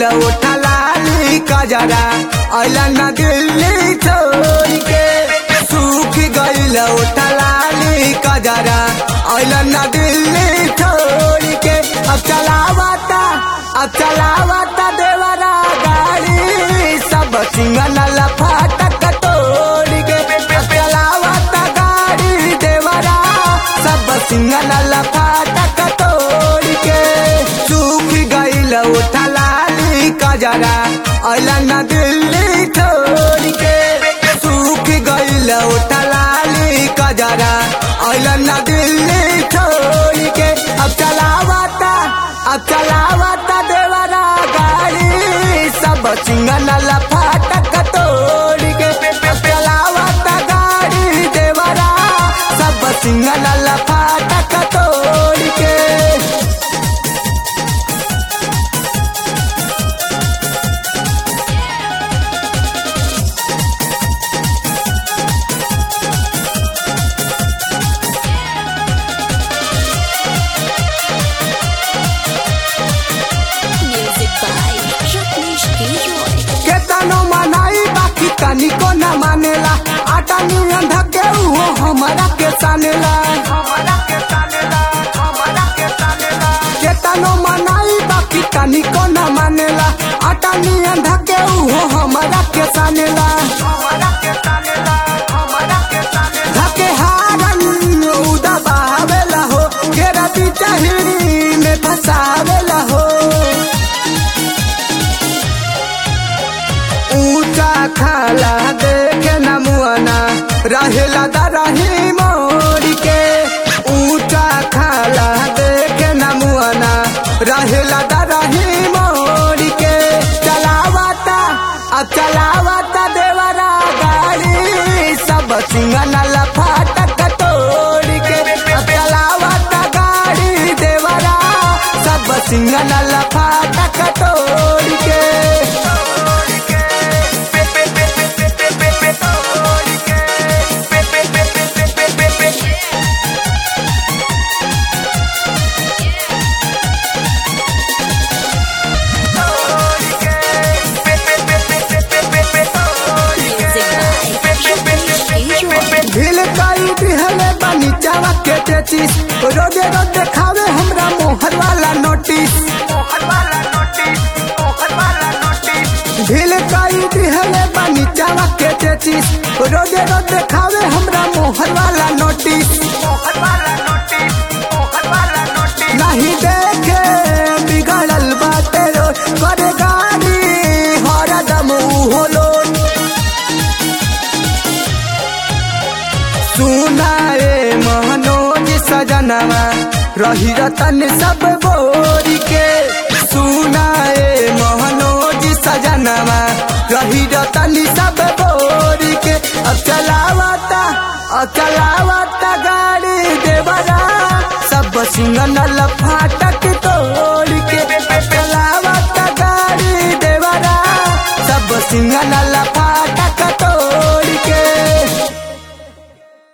उठा लाली कजरा अला न दिल्ली छोड़ के सूख गईल उठा लाली कजरा अला न दिल्ली छोड़ के अब चलावता अब चलावता देवरा गाड़ी सब सिंगल फाटक तोड़ के अब चलावता गाड़ी देवरा सब सिंगल फाटक तोड़ के सूख गईल उठा लाली कजरा अला न दिल्ली छोड़ के सूख गईल उठा लाली कजरा अला न दिल्ली छोड़ के अब चलावता अब चलावता देवरा गाड़ी सब सिंगल फाटक तोड़ के अब चलावता गाड़ी देवरा सब सिंगल फाटक तोड़ के Music by Jagdish Giroy. केतनो मनाई बाकी तनिको न मानेला आटा नियन धके उहो हमरा के सानेला केतनो मनाई बाकी तनिको न मानेला आटा नियन धके उहो हमरा के सानेला धके हारन उदा बावेला हो केरा बिचाहिरी में फसावेला हो ऊंचा खाला देखे न मुआना रहेला दरही मोड़ के ऊंचा खाला देखे न मुआना रहेला दरही मोड़ के चलावता अब चलावता देवरा गाड़ी सब सिंगल फाटक तोड़ के अब चलावता गाड़ी देवरा सब सिंगल फाटक तोड़ के Music by Jagdish Giroy. ढील कई दिहले बनी चावा के तेतीस रोजे रोज खावे हमरा मोहर वाला नोटिस ढील कई दिहले बनी चावा के तेतीस रोजे रोज खावे हमरा मोहर वाला नोटिस नहीं देखे बिगड़ल बाटे रो करे गाड़ी हरदम उहो लोट सुनाए मनोज सजनवा रही रतन सब बोरी के सुनाए मनोज सजनवा रही रतन सब बोरी के अब चलावता अब चलावता गाड़ी देवरा सब सिंगल फाटक तो